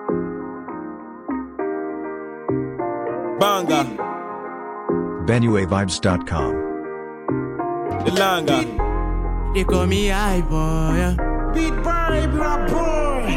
Banga, BenueVibes.com. Delanga. They call me high boy. yeah. Beat boy, rap boy.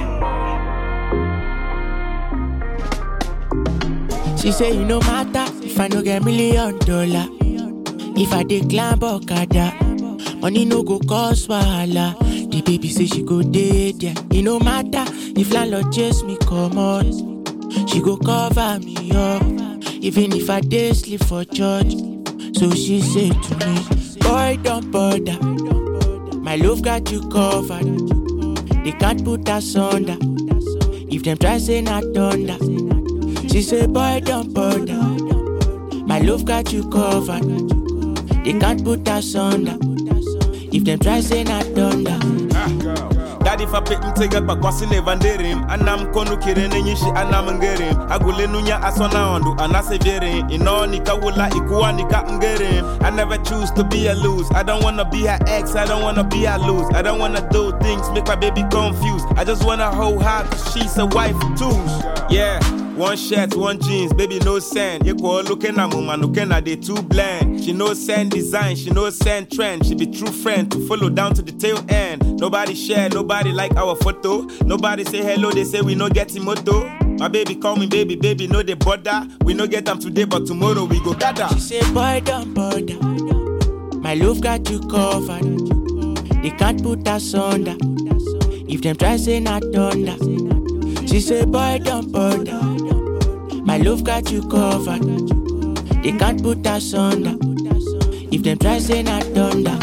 She say you no matter if I no get million dollar. If I dey climb okada, money no go cause wahala. The baby say she go dey there. E no matter if landlord chase me comot, she go cover me up. Even if I dey sleep for church, so she say to me, boy don't bother. My love got you covered. They can't put us under. If them try say not thunder. She say, boy, don't bother. My love got you covered. They can't put us under. If them try say not thunder. Daddy fa pek mtega pa kwasi ne vanderim Anam konu kirene nyishi anam ngerim Agule nunya asona ondu anase verim Ino nika wula ikuwa nika ngerim I never choose to be a lose I don't wanna be her ex, I don't wanna be her lose I don't wanna do things, make my baby confused I just wanna hold her cause she's a wife too Yeah one shirt, one jeans, baby no send. You go looking at mama, looking at they too bland. She no send design, she no send trend. She be true friend to follow down to the tail end. Nobody share, nobody like our photo. Nobody say hello, they say we no get moto. My baby call me baby, baby no they bother. We no get them today, but tomorrow we go gather. She say, boy, don't bother. My love got you covered. They can't put us under. If them try say not thunder. She say, boy, don't bother. My love got you covered. They can't put us under. If them try say not thunder.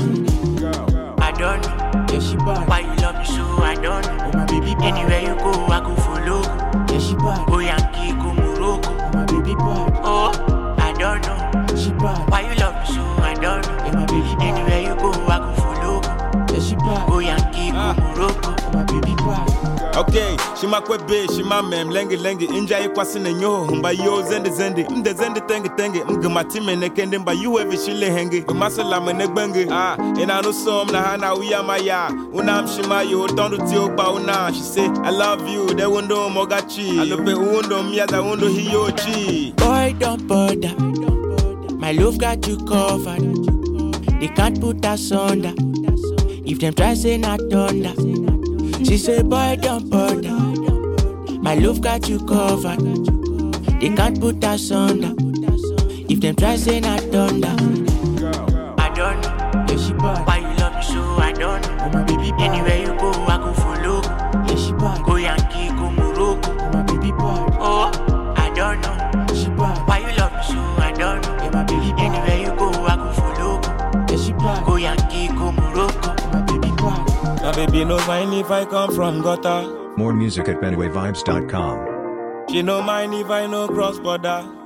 I don't know. Yeah, she bad. Why you love me so? I don't know. Oh, my baby bad. Anywhere you go, I go follow. Yeah, she bad. Go Yankee, go Morocco. Oh, my baby bad. Oh, I don't know. She bad. Why you love me so? I don't know. Yeah, my baby bad. Anywhere you go, I go follow. Yeah, she bad. Go Yankee, go Morocco. Oh, my baby bad. Okay, she ma kwe be, she ma mem, lengi lengi, inja ye kwasi ne nyoho, mba yo zendi zendi, mde zendi tengi tengi, mga matime ne kende, mba yu evi shile hengi, kumasala me ne gbengi, ah, ina no som na hana uya maya, una mshima yo, tondu ti okpa una, she say, I love you, de wundo mogachi, alope undo miyaza undo hiyochi. Boy, don't bother. My love got you covered. They can't put us under. If them try say not thunder. She say, boy, don't bother. My love got you covered. They can't put us under. If them try say not thunder. I don't know. Yeah, she bad. Why you love me so? I don't know. Oh, my baby bad. Anywhere you go, I go follow. Yeah, she bad. Go Yankee, go Morocco. Oh, my baby bad. Oh, I don't know. She bad. Why you love me so? I don't know. Yeah, my baby bad. Anywhere you go, I go follow. Yeah, she bad. Go Yankee, go Morocco. Oh, my baby bad. My baby no mind if I come from gutter. More music at BenueVibes.com. She no mind if I no cross border.